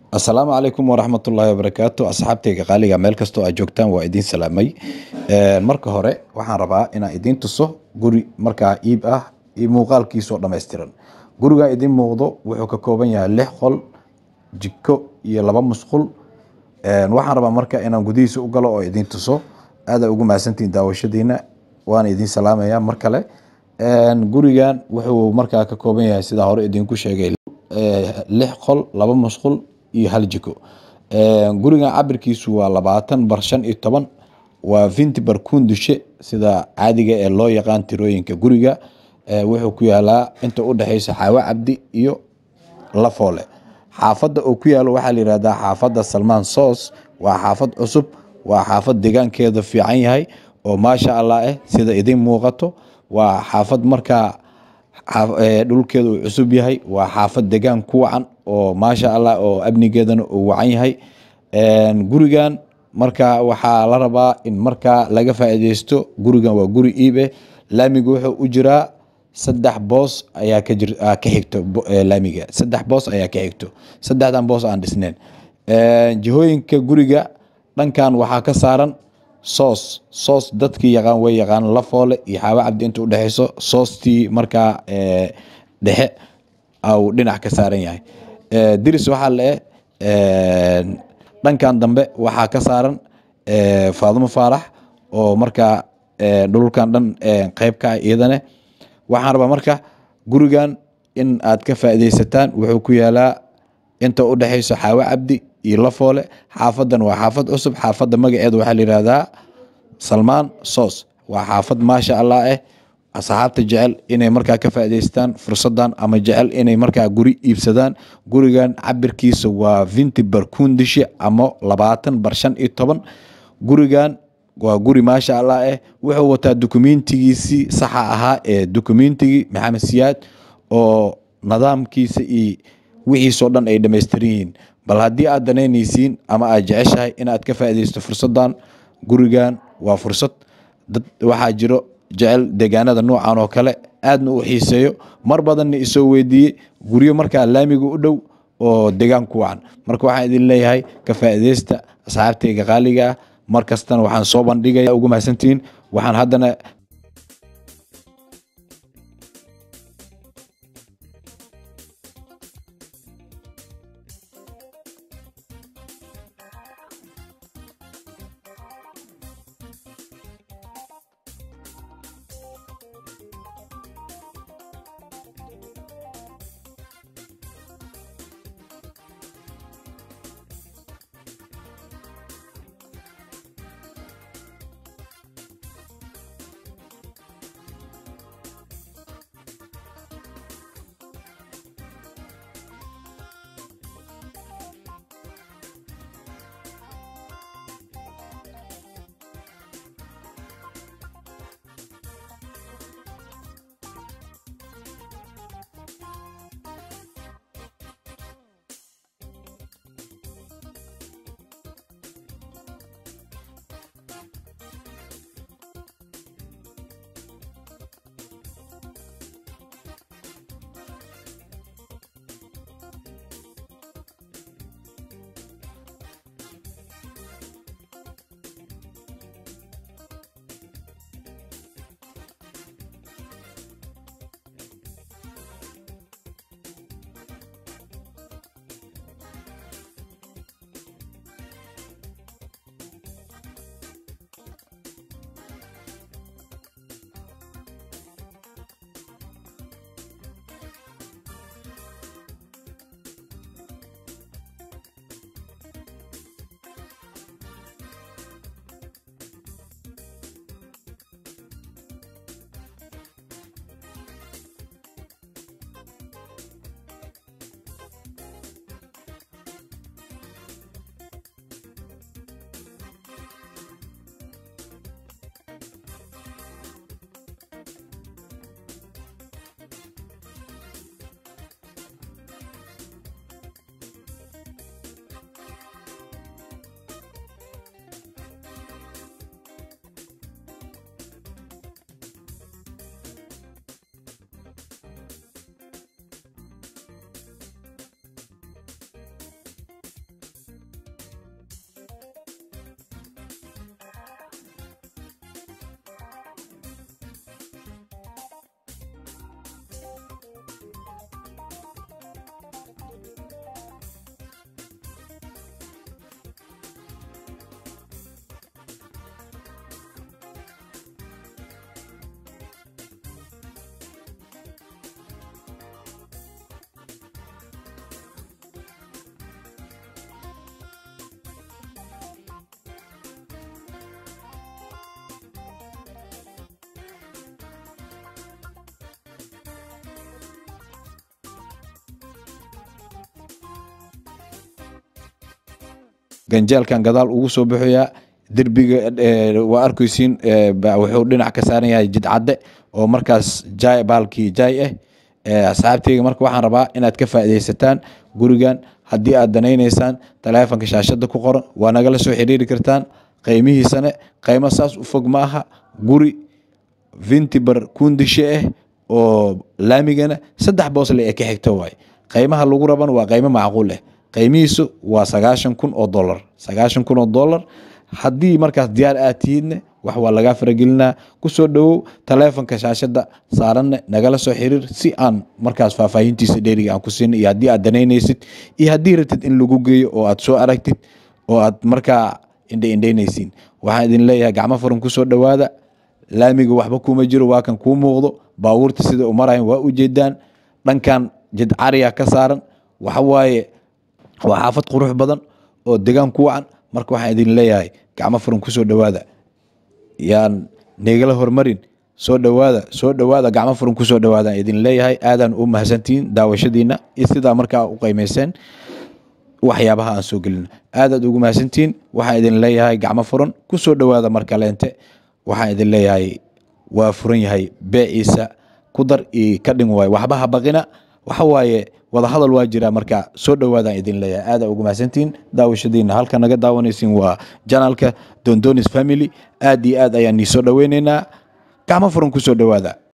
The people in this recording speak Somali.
asalaamu calaykum waraxmatullaahi wabarakaatu asxaabtayga qaaliga meel kastoo aad joogtaan waa idiin salaamay marka hore waxaan rabaa inaan idiin tuso guri markaa iib ah iyo muuqaalkiisoo dhammaystiran gurigaa idiin muuqdo wuxuu ka kooban yahay lix qol jiko iyo laba musqul waxaan rabaa marka inaan gudihiisa u galo oo idiin tuso aada ugu mahadsantihiin daawashadiina waana idiin salaamaya mar kale gurigan wuxuu markaa ka kooban yahay sidaa hore idinku sheegay lix qol laba musqul iyo hal jiko gurigan cabirkiisu waa labaatan bar shan iyo toban waa vinti bar kundushe sida caadiga ee loo yaqaan tirooyinka guriga wuxuu ku yaalaa inta u dhexeysa xaawo cabdi iyo lafoole xaafadda uu ku yaalo waxaa la yihahdaa xaafadda salmaan soos waa xaafad cusub waa xaafad deegaankeeda fiican yahay oo maasha allah eh sida idiin muuqato waa xaafad markaa dhulkeeda uu cusub yahay waa xaafad degaan ku wacan oo maasha allah oo amnigeedana uu wacan yahay gurigan marka waxaa la rabaa in markaa laga faa'iideysto gurigan waa guri iibe laamiga wuxuu u jiraa saddex boos ayaa ka jir ka xigto laamiga saddex boos ayaa ka xigto saddexdan boos aan dhisneen jihooyinka guriga dhankan waxaa ka saaran soos soos dadkii yaqaan way yaqaan lafoole iyo xaawo cabdi inta udhexeyso soostii markaa dhexe au dhinac ka saaran yahay diris waxaa le dhankan dambe waxaa ka saaran faadumo faarax oo markaa dhulkan dhan qeyb ka ah iyadane waxaan rabaa marka gurigan in aad ka faaideysataan wuxuu ku yaalaa inta udhexeyso xaawo cabdi iyo lafoole xaafadan waa xaafad cusub xaafadda magaceeda waxaa la yihahdaa salmaan soos waa xaafad maasha allah eh asxaabta jecel inay markaa ka faa'idaystaan fursadan ama jecel inay markaa guri iibsadaan gurigan cabirkiisa waa vinti bar kundishe ama labaatan bar shan iyo toban gurigan waa guri maasha allah eh wuxuu wataa dukumentigiisii saxa ahaa ee dukumentigii maxamed siyaad oo nidaamkiisa iyo wixiisoo dhan ay dhamaystiran yihiin bal haddii aad danaynaysiin ama aad jeceshahay inaad ka faaideysto fursadan gurigan waa fursad dad waxaa jiro jecel deegaanada noocan oo kale aadna u xiiseeyo mar badanna isoo weydiiyey guryo markaa laamiga u dhow oo degaan ku wacan marka waxaan idin leeyahay ka faaideysta asxaabtayga qaaliga ah mar kastana waxaan soo bandhigaya ugu mahadsantihiin waxaan haddana ganjeelkan gadaal ugu soo baxoyaa derbiga waa arkeysiin wuxuu dhinac ka saaran yahay jidcadde oo markaas jaay baalkii jaay ah asxaabteyga marka waxaan rabaa inaad ka faaideysataan gurigan haddii aad danayneysaan taleefonka shaashada ku qoran waa nagala soo xiriiri kartaan qeymihiisane qeymo saas u fog ma aha guri vintibar kundishe ah oo laamigana saddex boosle ee ka xigto waay qeymaha lagu rabana waa qeymo macquul ah qeymihiisu waa sagaashan kun oo dolar sagaashan kun oo dolar haddii markaas diyaar aad tihiidne wax waa lagaa faragelinaa kusoo dhowow taleefonka shaashada saaranne nagala soo xiriir si aan markaas faahfaahintiisa dheeriga aan ku siina iyo haddii aad danaynaysid iyo haddii rabtid in lagu geeyo oo aad soo aragtid oo aad markaa indhe indheynaysiin waxaan idin leeyahay gacmo furan kusoo dhowaada laamiga waxba kuma jiro waa kan kuu muuqdo baabuurta sida u marayan waa ujeedaan dhankan jidcariya ka saaran waxawaaye waa xaafad qurux badan oo degaan ku wacan marka waxaan idin leeyahay gacmo furan kusoo dhowaada yaan nagala hormarin soo dhowaada soo dhowaada gacmo furan kusoo dhowaadaan idin leeyahay aadaan u mahadsantihiin daawashadiina iyo sidaa markaa u qeymeyseen waxyaabaha aan soo gelin aadaad ugu mahadsantihiin waxaan idin leeyahay gacmo furan kusoo dhowaada markaleente waxaan idin leeyahay waa furan yahay beeciisa ku dar iyo ka dhin waayo waxba ha baqina waxa waaye wadahadal waa jira marka soo dhowaadaan idin leeyahay aada ugu mahadsantihiin daawashadiina halka naga daawanaysiin waa janalka dondonis family aad iyo aad ayaan nii soo dhoweyneynaa gacmo furan kusoo dhowaada